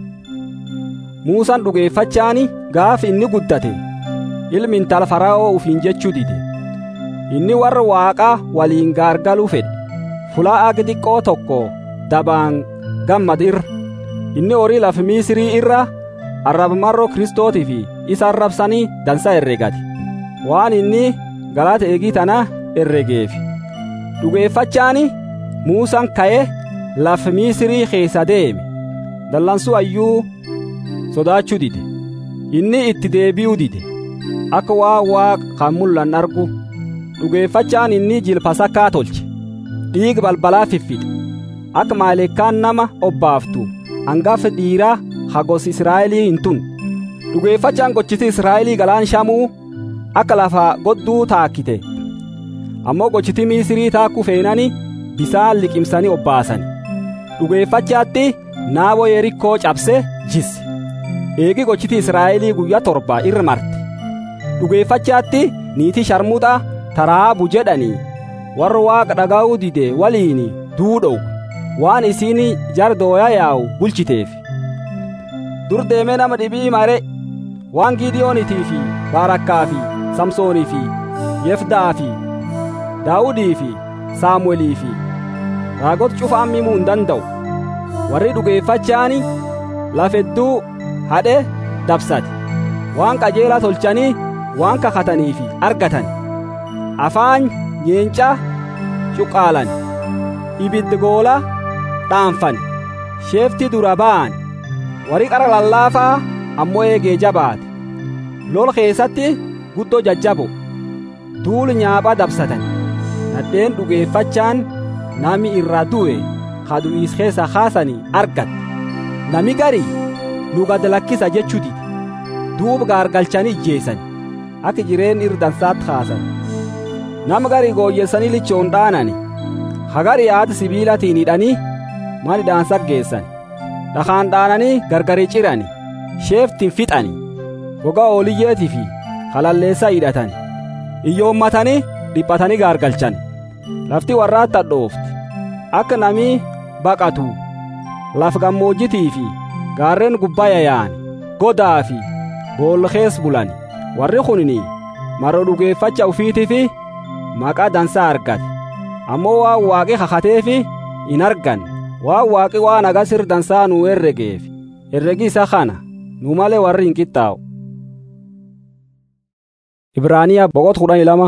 muusaan dhugeeffachaani gaaf inni guddate ilmi intala fara'oo ufiin jechuu dide inni warra waaqaa waliin gaargaluu fedhe fulaa agi xiqqoo tokko dabaan gammad irra inni horii lafa miisirii irra arraba marroo kristootii fi isa arrabsanii dansa herregate waan inni galata eegii tana herregeef dhugeeffachaani muusaan ka'e lafa miisirii keessa deeme dallansuu ayyuu sodaachuu dide inni itti deebi'uu dide akka waa waaq kan mul'an argu dhugeeffachaan inni jilpasakkaa tolche dhiiga balbalaa fiffixe akka maaleekkaan nama obbaaftu hangafa dhiiraa hagos israa'elii hin tun dhugeeffachaan gochiti israa'elii galaan shamuu akka lafa godduu taakkite ammoo gochiti miisirii taakkuu feenani bisaan liqimsanii obbaasani dhugeeffachaatti naaboo yerikkoo cabse jisse eegi gochiti israa'elii guyyaa torba irra marte dhugeeffachaatti niitii sharmuxa taraabu jedhanii warra waaqa dhaga'uu dide waliin duudhow waan isiin jar dooyaa yaa'u bulchiteef dur deemee nama dhibii mare waan gidiyoonitii fi baarakkaa fi samsoonii fi yefdaa fi daawudii fi saamu'eelii fi raagota cufa ammimuu hin danda'u warri dhugeeffachaani lafedduu hadhe dabsate waan qajeelaa tolchanii waan kakatanii fi argatan afaan nyeencaa cuqqaalan ibiddi goola dhaanfan sheefti dura ba'an warri qara lallaafaa ammoo eegee jabaate lol keessatti guddoo jajjabo duulu nyaaphaa dabsatan nadheen dhugeeffachaan nami irraa du'e kadu'iis keessa kaasanii argatte nami garii nu gad lakkisa jechuu dide duuba gaargalchanii ijjeessan akka jireen irdansaatti kaasan nama garii gooyyessanii lichoon dhaanani hagarii haati sibiilatiin hidhanii mana hidhaansa geessan dhakaan dhaananii gargari cirani sheeftiin fixani gogaa ooliyyeetii fi halalleessa hidhatani iyyoommatanii dhiphatanii gaargalchan lafti warraatti hadhoofti akka namii baqatu laf gammoojjitii fi gaarreen gubbaa yaa'an godaa fi boolkees bulan warri kunini maroo dhugeeffacha ufiitii fi maqaa dansaa argate ammoo waan waaqi kakatee fi hin argan waan waaqi waan agasir dansaa nuu herregeef herregi isa kana nu malee warri hin qixxaa'u ibraaniyaa boqot kudhanii lama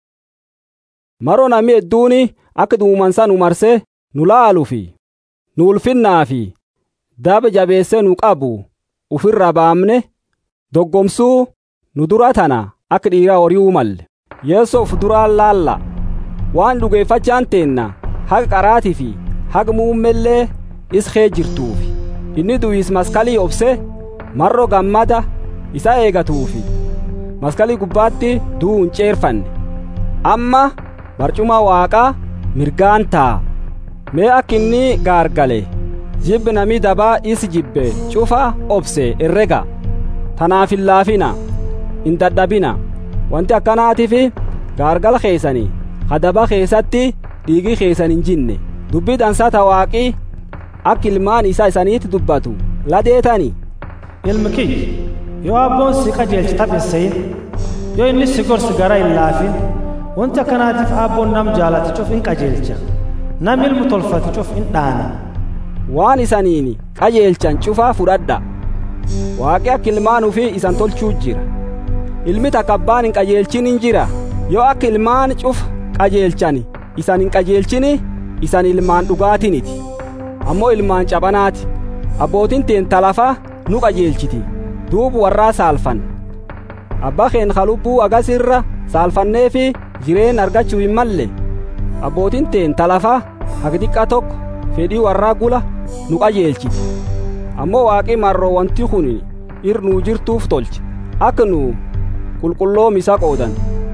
maroo namni hedduuni akka duumansa nu marsee nu laaluu fi nu ulfinnaa fi daba jabeessee nu qabu ufirra baamne doggomsuu nu dura tana akka dhiiraa hori'uu malle yeessoo uf duraan laalla waan dhugeeffachaan teenna haga qaraatii fi haga muummellee iskee jirtuufi inni du'iis maskalii obse marro gammada isa eegatuufi maskalii gubbaatti du'u hin ceerfanne amma barcuma waaqaa mirgaan taa'a mee akka inni gaargale jibbi namii dabaa isi jibbe cufa obse herrega tanaaf hin laafina hin dadhabina wanti akkanaatiif gaargala keessanii hadaba keessatti dhiigii keessan hin jinne dubbii dansaa waaqii akka ilmaan isaa isaniitti dubbatu ladeetani ilmi kiyya yoo abboon si qajeelche taphisseyin yoo inni si gorsi gara hin laafin wanti akkanaatiif abboon nam jaalate cuf in qajeelcha nam ilmu tolfate cuf in dhaana waan isaniin qajeelchan cufaa fudhadha waaqi akka ilmaan ufii isan tolchuu jira ilmi takka abbaan hin qajeelchin hin jira yoo akka ilmaan cufa qajeelchan isan hin qajeelchini isan ilmaan dhugaatiniti ammoo ilmaan caphanaati abbootiin teenta lafa nu qajeelchiti duubu warraa saalfan abbaa keen kalubbuu agasirra saalfanneefi jireen argachuu hin malle abbootiin teenta lafa haga xiqqa tokko fedhii warraa gula nu qajeelchiti ammoo waaqi marroo wanti kun ir nuu jirtuuf tolche akka nu qulqulloom isa qoodan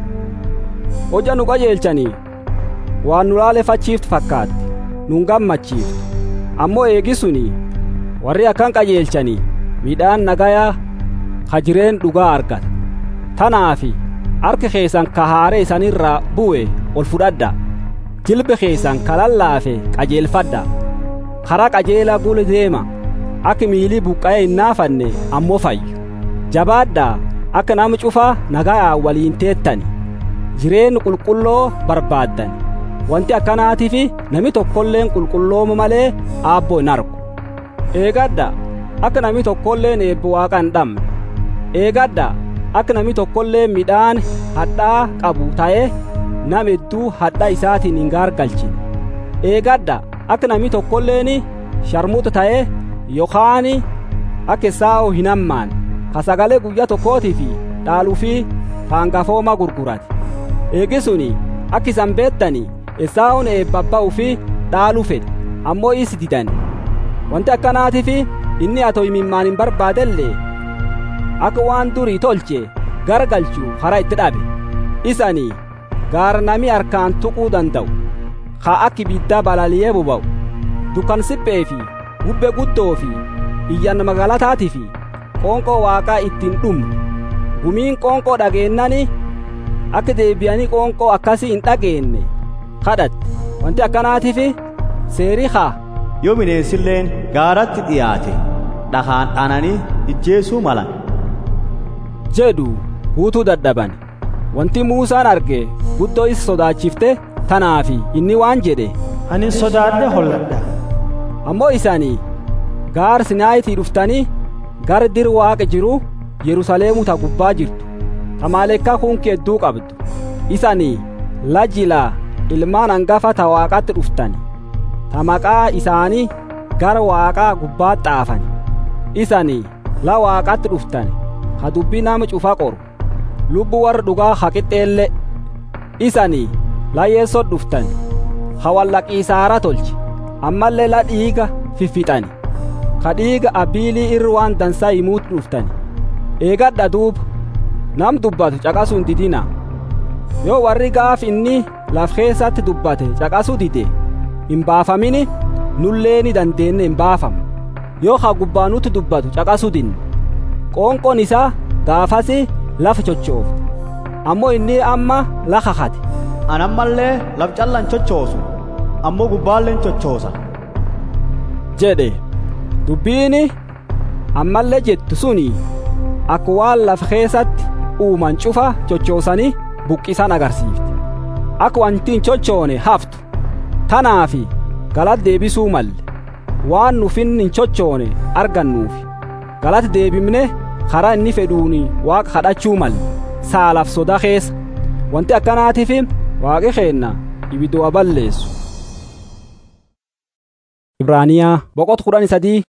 hoja nu qajeelchanii waan nu laalefachiiftu fakkaatti nun gammachiiftu ammoo eegisuni warri akkan qajeelchanii midhaan nagayaa hajireen dhugaa argata tanaafi harki keessan ka haare isanirraa bu'e ol fudhadha jilbi keessan ka lallaafe qajeelfadha karaa qajeelaa gula deema akka miilii buqqa'ee hin naafanne ammoo fayyu jabaadhaa akka nama cufaa nagayaa waliin teettani jireen qulqulloo barbaaddan wanti akkanaatiif nami tokkolleen qulqullooma malee aabboo hin argu eegadha akka nami tokkolleen eebba waaqa hin dhabne eegadha akka nami tokkollee midhaan hadhaa qabu ta'ee nam hedduu hadhaa isaatiin hin gaargalchine eegadha akka nami tokkolleen sharmuuta ta'ee yookaan akka isaa'oo hin hammaan ka sagalee guyyaa tokkootii fi dhaaluu fi hangafooma gurgurate eegisuni akka isan beettanii esaa'uun eebbabba'uu fi dhaaluu fedhe ammoo is didan wanti akkanaatiif inni atoo imimmaan hin barbaadellee akka waan durii tolche garagalchuu hara itti dhabe isanii gaara nami harkaan tuquu danda'u haa akka ibiddaa balaliyee boba'u dukkan siphee fi bubbee guddoo fi iyyan magaalataatii fi qoonqoo waaqaa ittiin dhumne gumiin qoonqoo dhageennani akka deebi'anii qoonqoo akkasii hin dhageenne kadhatte wanti akkanaatiif seerii haa yoo bineensilleen gaaratti dhiyaate dhakaan dhaananii ijjeesuu malan jedhu huutuu dadhaban wanti muusaan arge guddoo isa sodaachifte tanaafi inni waan jedhe ani sodaadhe holladha ammoo isaanii gaar sinaayitii dhuftanii gara dir waaqa jiru yerusaleemu ta gubbaa jirtu ta maalekkaa kunki hedduu qabdu isanii lajilaa ilmaan hangafa ta waaqatti dhuftani ta maqaa isaanii gara waaqaa gubbaa xaafani isanii la waaqatti dhuftani ha dubbii nama cufa qoru lubbu warra dhugaa ha qixxeelle isanii la yeessot dhuftani ha wallaqiisaara tolche ammallee la dhiiga fiffixani ka dhiiga abiilii irra waan dansaa himuutu dhuftani eegadha duuba nam dubbatu caqasuu hin didina yoo warri gaaf inni laf keessatti dubbate caqasuu dide hin baafamini nullee ni dandeenye hin baafamu yoo ha gubbaanutti dubbatu caqasuu dinne qoonqoon isaa gaafasi lafa chochoofte ammoo inni amma lafa hate an ammallee laf callan chochoosu ammoo gubbaalleen chochoosa jedhe dubbiini ammallee jettu suni akka waan lafa keessatti uuman cufa chochoosanii buqqisan agarsiifte akka wanti hin chochoone haftu tanaafi galata deebisuu malle waan nufin hin chochoone argannuufi galata deebimne karaa inni fedhuuni waaqa kadhachuu malle saalaaf soda keessa wanti akkanaatiif waaqi keenna ibidoo balleessu ibraaniyaa boqot kudhan sadii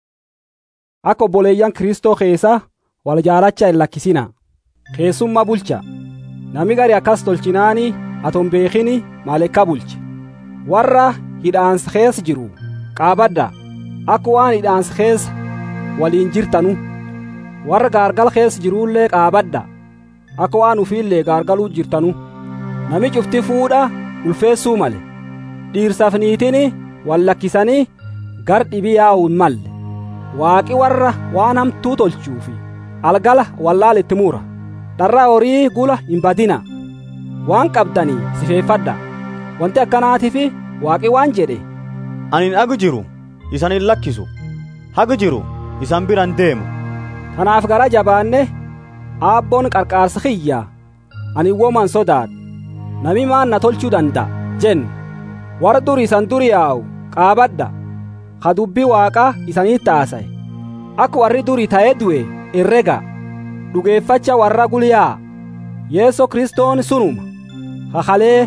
akka obboleeyyan kristoo keessa wal jaalacha hin lakkisina keessummaa bulcha nami gari akkas tolchinaani aton beekini maalekka bulche warra hidhaansa keessa jiru qaabadha akka waan hidhaansa keessa waliin jirtanu warra gaargal keessa jiruullee qaabadha akka waan ufiillee gaargaluu jirtanu nami cufti fuudha ulfeessuu male dhiirsaaf niitini wal lakkisanii gar dhibii yaa'u hin malle waaqi warra waan hamtuu tolchuufi algala wallaalitti muura dharraa horii gula hin badina waan qabdanii sifeeffadha wanti akkanaatiif waaqi waan jedhe anin agu jiru isan hin lakkisu hagu jiru isan biran deemu kanaaf gara jabaanne aabboon qarqaarsa kiyya ani woman sodaadha nami maan na tolchuu danda'a jen warra duri isan duri yaa'u qaabadha ka dubbii waaqaa isaniitti haasa'e akka warri duri ta'ee du'e herrega dhugeeffacha warra gulyaa yeeso kristoon sunuma hakalee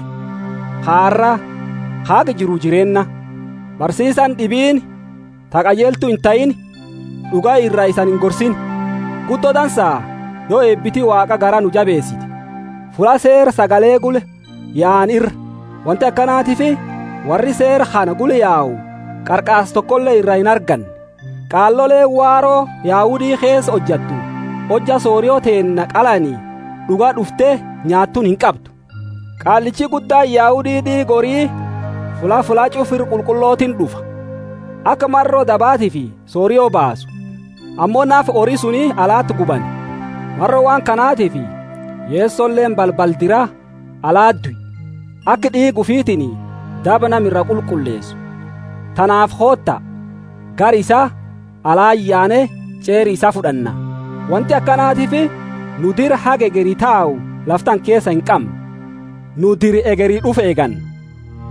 haarra haaga jiru jireenna barsiisan dhibiin taqajeeltu hin ta'in dhugaa irraa isan hin gorsin guddoo dansaa yoo eebbitii waaqa gara nu jabeessite fula seera sagalee gule yaa'an irra wanti akkanaatiif warri seera kana gule yaa'u qarqaas tokkollee irraa hin arganne qaallolee waaroo yaa'udii keessa hojjattu hojja sooriyoo teenna qalanii dhugaa dhuftee nyaattuun hin qabdu qaallichi guddaa yaa'udii dhiigorii fulaa fulaa cufir qulqullootiin dhufa akka marroo dabaatii fi sooriyoo baasu ammoo naaf horii suni alaatti guban marroo waan kanaatii fi yeessolleen balbaldira alaadduy akka dhiigu fiitiin daba namirra qulqulleessu tanaaf hootta gar isaa alaayyaane ceeri isaa fudhanna wanti akkanaatiif nu dira haga egerii taa'u laftan keessa hin qabne nu diri egerii dhufe eeganna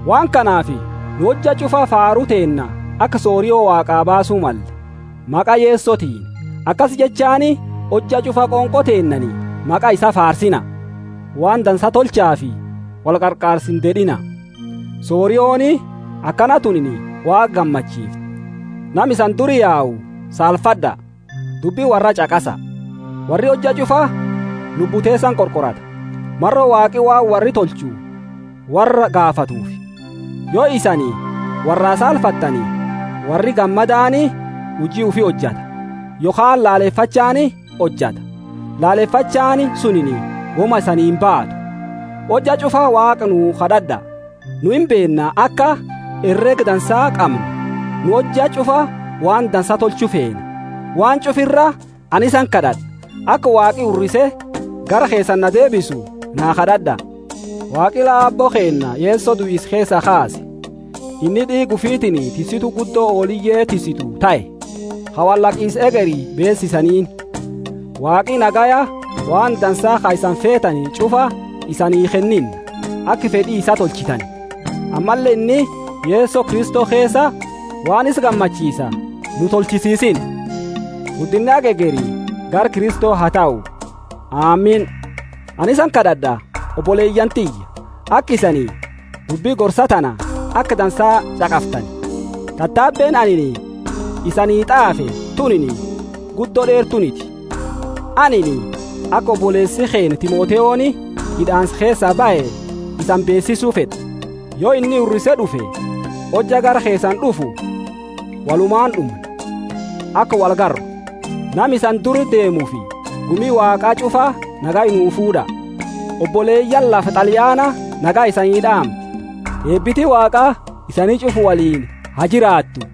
waan kanaafi nu hojja cufa faaruu teenna akka sooriyoo waaqaa baasuu malle maqa yeessotiin akkas jechaani hojja cufa qonqo teennani maqa isa faarsina waan dansa tolchaafi wal qarqaarsin dedhina sooriyooni akkana tunini waa gammachiifte nam isan duri yaa'u saalfadha dubbii warra caqasa warri hojja cufa lubbuteessan qorqorata marro waaqi waan warri tolchu warra gaafatuufi yoo isanii warraa saalfattanii warri gammadaani hujii ufi hojjata yookaan laaleeffachaani hojjata laaleeffachaani sunini woma isaniin baatu hojja cufaa waaqa nu kadhadha nu hin beenna akka herrega dansaa qabnu nu hojja cufa waan dansa tolchu feena waan cufirra anisan kadhadha akka waaqi urrise gara keessan na deebisu naa kadhadha waaqi laabboo keenna yeessoo du'is keessa kaase inni dhiigu fiitini tisitu guddoo ooliyyee tisitu ta'e hawallaqiis egerii beessisaniin waaqi nagaya waan dansaa ka isan feetanii cufa isanii kennin akka fedhii isa tolchitan ammallee inni yeessoo kristoo keessa waan is gammachiisa nu tolchisiisin guddinni agegerii gar kristoo haa ta'u aamiin anisan kadhadha obboleeyyan tiyya akka isanii dubbii gorsa tana akka dansaa caqaftan tattaabbeen anini isanii xaafe tunini guddoo dheertuniti anini akka obboleessi keen timooteyooni hidhaans keessaa ba'e isan beessisuu fedha yoo inni urrise dhufe hojja gara keessan dhufu walumaan dhumna akka wal garro nam isan duri deemuufi gumii waaqaa cufaa nagaa inuu fuudha obboleeyyan lafa xaliyaana nagaa isanii dhaam eebbiti waaqaa isanii cufu waliin haa jiraattu